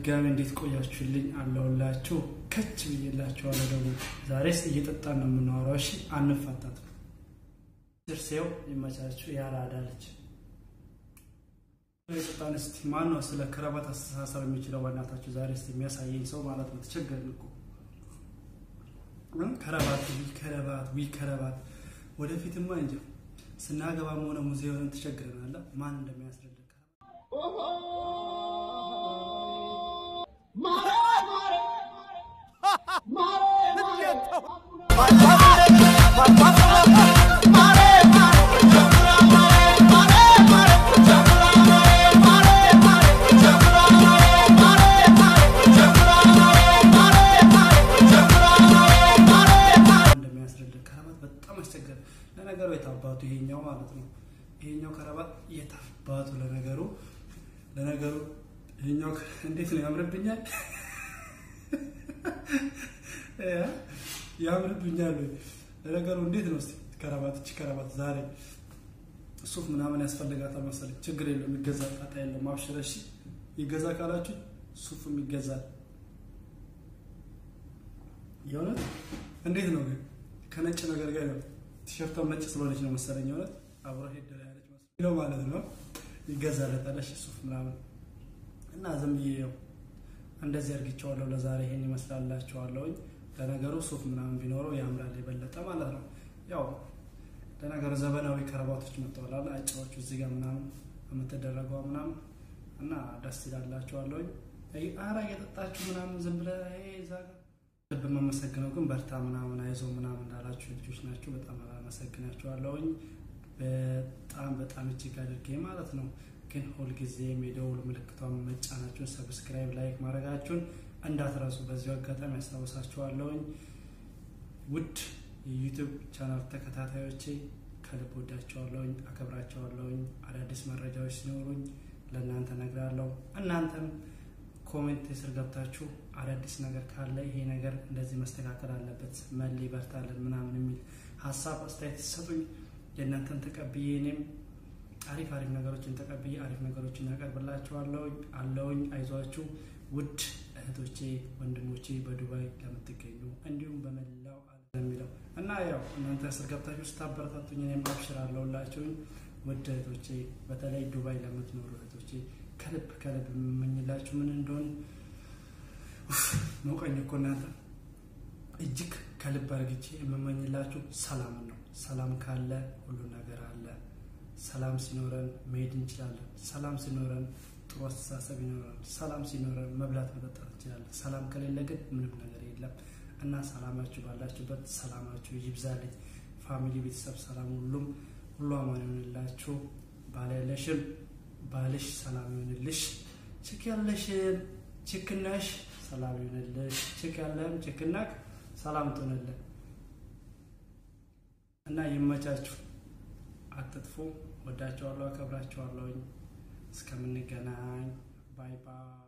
በድጋሚ እንዴት ቆያችሁልኝ? አለሁላችሁ ከች ብዬላችኋለሁ። ደግሞ ዛሬስ እየጠጣን ነው የምናወራው። እሺ አንፋታትም። ስርሴው ይመቻችሁ። ያራዳለች የጠጣን እስቲ ማን ነው ስለ ከረባት አስተሳሰብ የሚችለው? በእናታችሁ ዛሬ ስ የሚያሳየኝ ሰው ማለት ነው። ተቸገርን እኮ ከረባት ዊ ከረባት ዊ ከረባት ወደፊትማ እንጂ ስናገባም ሆነ ሙዚየምን ተቸግረናል። ማን እንደሚያስረዳ እንደሚያስረዳ ከረባት በጣም አስቸገረ። ለነገሩ የታባቱ ይሄኛው ማለት ነው። ይሄኛው ከረባት የታባቱ ለነገሩ ለነገሩ ይሄኛው እንዴት ነው ያምርብኛል፣ ያምርብኛል። ለነገሩ እንዴት ነው እስቲ ከረባት እቺ ከረባት ዛሬ ሱፍ ምናምን ያስፈልጋታል መሰለኝ። ችግር የለውም ይገዛል፣ ጣጣ የለውም። አብሽረ እሺ፣ ይገዛ ካላችሁ ሱፍም ይገዛል። የእውነት እንዴት ነው ግን ከነጭ ነገር ጋር ነው። ቲሸርቷም ነጭ ስለሆነች ነው መሰለኝ የእውነት አብሮ ሄደ ያለች ነው ማለት ነው። ይገዛለታል እሺ ሱፍ ምናምን እና ዝም ብዬ ነው እንደዚህ አድርጌቸዋለሁ። ለዛሬ ይሄን ይመስላላችኋለሁኝ። ለነገሩ ሱፍ ምናምን ቢኖረው ያምራል የበለጠ ማለት ነው። ያው ለነገሩ ዘመናዊ ከረባቶች መጥተዋል። አጫዎቹ እዚህ ጋር ምናምን የምትደረገው ምናምን እና ደስ ይላላችኋለሁኝ። አራ እየጠጣችሁ ምናምን ዝም ብለህ እዛ ጋር ልብ የማመሰግነው ግን በርታ ምናምን አይዞ ምናምን እንዳላችሁ ልጆች ናቸው። በጣም አመሰግናችኋለሁኝ። በጣም በጣም እጅግ አድርጌ ማለት ነው። ግን ሁልጊዜም የደውል ምልክቷን መጫናችሁን፣ ሰብስክራይብ፣ ላይክ ማድረጋችሁን እንዳትረሱ በዚሁ አጋጣሚ ያስታውሳችኋለሁኝ። ውድ የዩቱብ ቻናል ተከታታዮቼ ከልብ ወዳቸዋለሁኝ፣ አከብራቸዋለሁኝ። አዳዲስ መረጃዎች ሲኖሩኝ ለእናንተ ነግራለሁ። እናንተም ኮሜንት ስር ገብታችሁ አዳዲስ ነገር ካለ ይሄ ነገር እንደዚህ መስተካከል አለበት መሌ በርታለን ምናምን የሚል ሀሳብ አስተያየት ሲሰጡኝ የእናንተን ተቀብዬ እኔም አሪፍ አሪፍ ነገሮችን ተቀብዬ አሪፍ ነገሮችን ያቀርብላችኋለሁ አለውኝ። አይዟችሁ ውድ እህቶቼ ወንድሞቼ፣ በዱባይ ለምትገኙ እንዲሁም በመላው ዓለም የሚለው እና ያው እናንተ ስር ገብታችሁ ስታበረታቱኝ እኔም አብሽር አለሁላችሁኝ። ውድ እህቶቼ በተለይ ዱባይ ለምትኖሩ እህቶቼ ከልብ ከልብ የምመኝላችሁ ምን እንደሆን መውቀኝ እኮ እናንተ እጅግ ከልብ አርግቼ የምመኝላችሁ ሰላምን ነው። ሰላም ካለ ሁሉ ነገር አለ። ሰላም ሲኖረን መሄድ እንችላለን። ሰላም ሲኖረን ጥሩ አስተሳሰብ ይኖረን። ሰላም ሲኖረን መብላት መጠጣት እንችላለን። ሰላም ከሌለ ግን ምንም ነገር የለም እና ሰላማችሁ ባላችሁበት ሰላማችሁ ይብዛልኝ። ፋሚሊ፣ ቤተሰብ ሰላም፣ ሁሉም ሁሉ አማን ይሆንላችሁ። ባል ያለሽም ባልሽ ሰላም ይሆንልሽ። ችክ ያለሽም ችክናሽ ሰላም ይሆንልሽ። ችክ ያለህም ችክናክ ሰላም ትሆንልን እና ይመቻችሁ። አትጥፉ። ወዳቸዋለሁ፣ አከብራቸዋለሁኝ። እስከምንገናኝ ባይ ባይ።